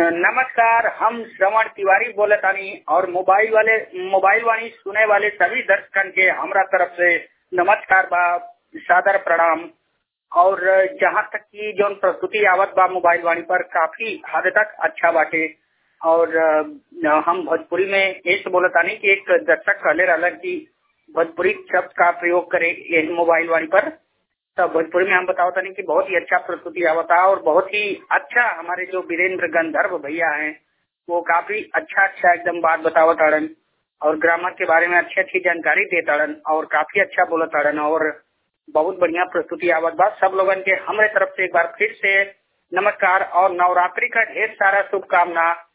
नमस्कार हम श्रवण तिवारी बोले तानी और मोबाइल वाले मोबाइल वाणी सुने वाले सभी दर्शकन के हमरा तरफ से नमस्कार बा सादर प्रणाम और जहाँ तक की जो प्रस्तुति आवत बा मोबाइल वाणी पर काफी हद तक अच्छा बाटे और अ, हम भोजपुरी में ऐसे बोले तानी कि एक दर्शक कहले रहलन कि भोजपुरी शब्द का प्रयोग करे यही मोबाइल वाणी पर तो भोजपुरी में हम बताओ तनी कि बहुत ही अच्छा प्रस्तुति आवता और बहुत ही अच्छा हमारे जो वीरेंद्र गंधर्व भैया हैं वो काफी अच्छा अच्छा एकदम बात बतावत अड़न और ग्रामर के बारे में अच्छी अच्छी जानकारी देत अड़न और काफी अच्छा बोलत अड़न और बहुत बढ़िया प्रस्तुति आवत बा सब लोगन के हमारे तरफ से एक बार फिर से नमस्कार और नवरात्रि का ढेर सारा शुभकामना